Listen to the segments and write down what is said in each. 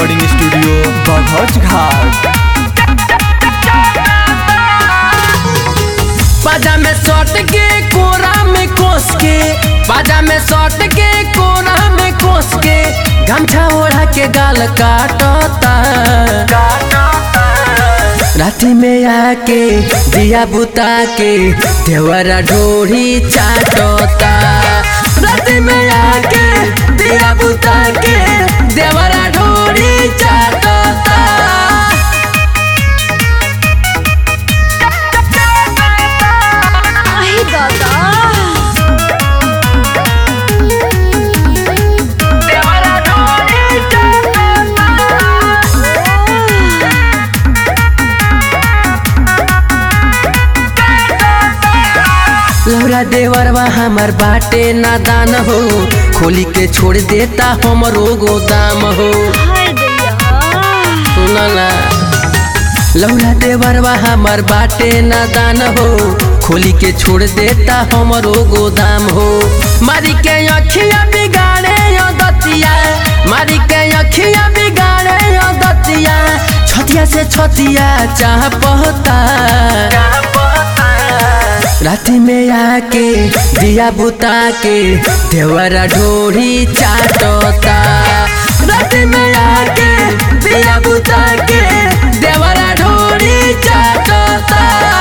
recording studio बघौच घाट बाजा में सट के कोरा में कोस के बाजा में सट के कोरा में कोस के गमछा ओढ़ा के गाल काटता राती में आके दिया बुता के देवरा ढोरी चाटता राती में आके दिया बुता के देवरा ढोरी चाटता आहे दादा देवरा ढोरी लौरा देवरवा हमर बाटे नादान हो खोली के छोड़ देता हमरो गोदाम हो हाय दैया सुनला लौरा देवरवा हमर बाटे नादान हो खोली के छोड़ देता हमरो गोदाम हो मारी के अखिया बिगाड़े यो दतिया मारी के अखिया बिगाड़े यो दतिया छतिया से छतिया चाह पहता राती में आके दिया बुता के देवरा ढोरी चाटता राती में आके दिया बुता के देवरा ढोरी चाटता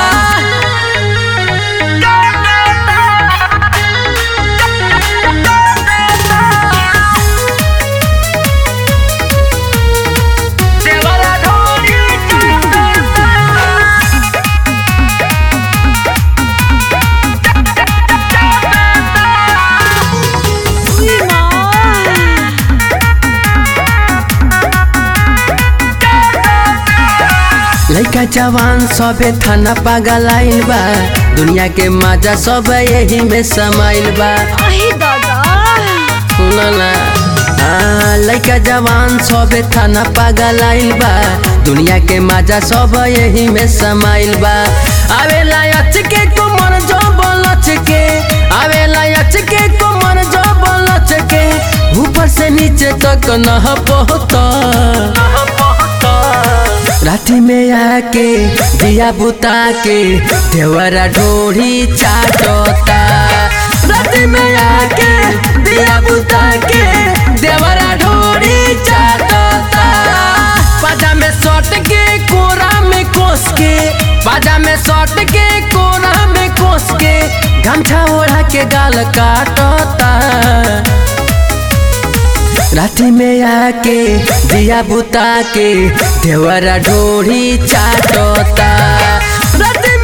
देवरा ढोरी चाटता उई माँ लइका जवान सबे थाना पागल आइल बा दुनिया के मजा सब यही में समाइल बा आहे दादा सुनला हाँ, लइका जवान सबे थाना पागल आइल बा दुनिया के मजा सब यही में समाइल बा आवेला अच के कुमर जो बोलच के आवेला अच के कुमर जो बोलच के ऊपर से नीचे तक न पहुँचता राती में आके दिया बुता के देवरा ढोरी चाटता राती में आके दिया बुता के देवरा ढोरी चाटता बाजा में सट के कोरा में कोस के बाजा में सट के कोरा में कोस के गमछा ओढ़ा के गाल काटता राती में आके दिया बुता के देवरा ढोरी चाटता राती